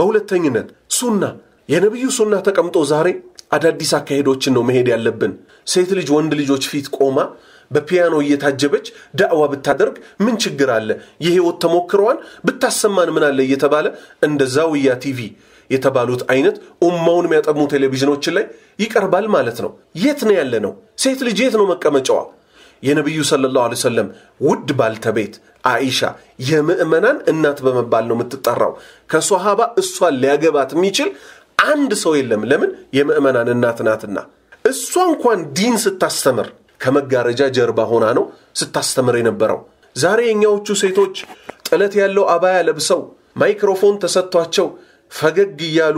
በሁለተኝነት ሱና የነቢዩ ሱና ተቀምጦ ዛሬ አዳዲስ አካሄዶችን ነው መሄድ ያለብን። ሴት ልጅ ወንድ ልጆች ፊት ቆማ በፒያኖ እየታጀበች ዳዕዋ ብታደርግ ምን ችግር አለ? የህይወት ተሞክረዋን ብታሰማን ምን አለ እየተባለ እንደ ዛውያ ቲቪ የተባሉት አይነት ኡማውን የሚያጠሙ ቴሌቪዥኖችን ላይ ይቀርባል ማለት ነው። የት ነው ያለ ነው? ሴት ልጅ የት ነው መቀመጫዋ? የነቢዩ ሰለላሁ ዐለይሂ ወሰለም ውድ ባልተቤት አኢሻ የምዕመናን እናት በመባል ነው የምትጠራው። ከሶሃባ እሷን ሊያገባት የሚችል አንድ ሰው የለም። ለምን? የምዕመናን እናት ናትና። እሷ እንኳን ዲን ስታስተምር ከመጋረጃ ጀርባ ሆና ነው ስታስተምር የነበረው። ዛሬ የእኛዎቹ ሴቶች ጥለት ያለው አባያ ለብሰው ማይክሮፎን ተሰጥቷቸው ፈገግ እያሉ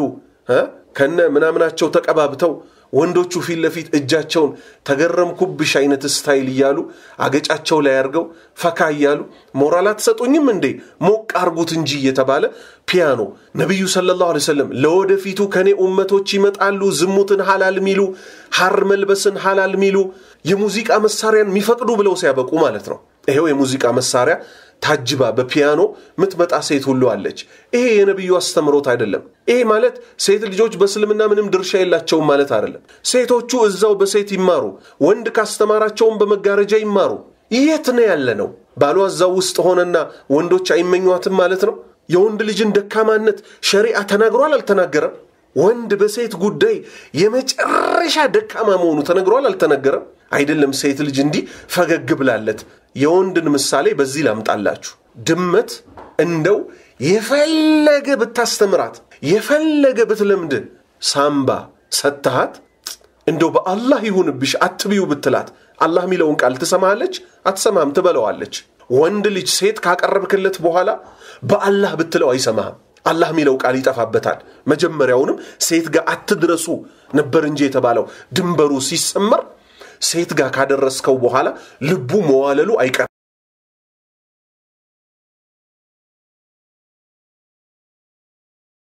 ከነ ምናምናቸው ተቀባብተው ወንዶቹ ፊት ለፊት እጃቸውን ተገረምኩብሽ አይነት ስታይል እያሉ አገጫቸው ላይ አድርገው ፈካ እያሉ ሞራል አትሰጡኝም እንዴ ሞቅ አርጉት እንጂ እየተባለ ፒያኖ ነቢዩ ሰለላሁ ዐለይሂ ወሰለም ለወደፊቱ ከኔ ኡመቶች ይመጣሉ ዝሙትን ሐላል ሚሉ ሐር መልበስን ሐላል ሚሉ የሙዚቃ መሳሪያን የሚፈቅዱ ብለው ሲያበቁ ማለት ነው። ይሄው የሙዚቃ መሳሪያ ታጅባ በፒያኖ ምትመጣ ሴት ሁሉ አለች። ይሄ የነቢዩ አስተምሮት አይደለም። ይሄ ማለት ሴት ልጆች በእስልምና ምንም ድርሻ የላቸውም ማለት አይደለም። ሴቶቹ እዛው በሴት ይማሩ፣ ወንድ ካስተማራቸውም በመጋረጃ ይማሩ። የት ነው ያለ ነው? ባሏ እዛው ውስጥ ሆነና ወንዶች አይመኟትም ማለት ነው። የወንድ ልጅን ደካማነት ሸሪዓ ተናግሯል አልተናገረም? ወንድ በሴት ጉዳይ የመጨረሻ ደካማ መሆኑ ተነግሯል አልተነገረም? አይደለም ሴት ልጅ እንዲህ ፈገግ ብላለት። የወንድን ምሳሌ በዚህ ላምጣላችሁ። ድመት እንደው የፈለገ ብታስተምራት የፈለገ ብትለምድ ሳምባ ሰጥተሃት እንደው በአላህ ይሁንብሽ አትብዩ ብትላት አላህ የሚለውን ቃል ትሰማለች? አትሰማም፣ ትበለዋለች። ወንድ ልጅ ሴት ካቀረብክለት በኋላ በአላህ ብትለው አይሰማህም። አላህ የሚለው ቃል ይጠፋበታል። መጀመሪያውንም ሴት ጋር አትድረሱ ነበር እንጂ የተባለው ድንበሩ ሲሰመር ሴት ጋር ካደረስከው በኋላ ልቡ መዋለሉ አይቀርም።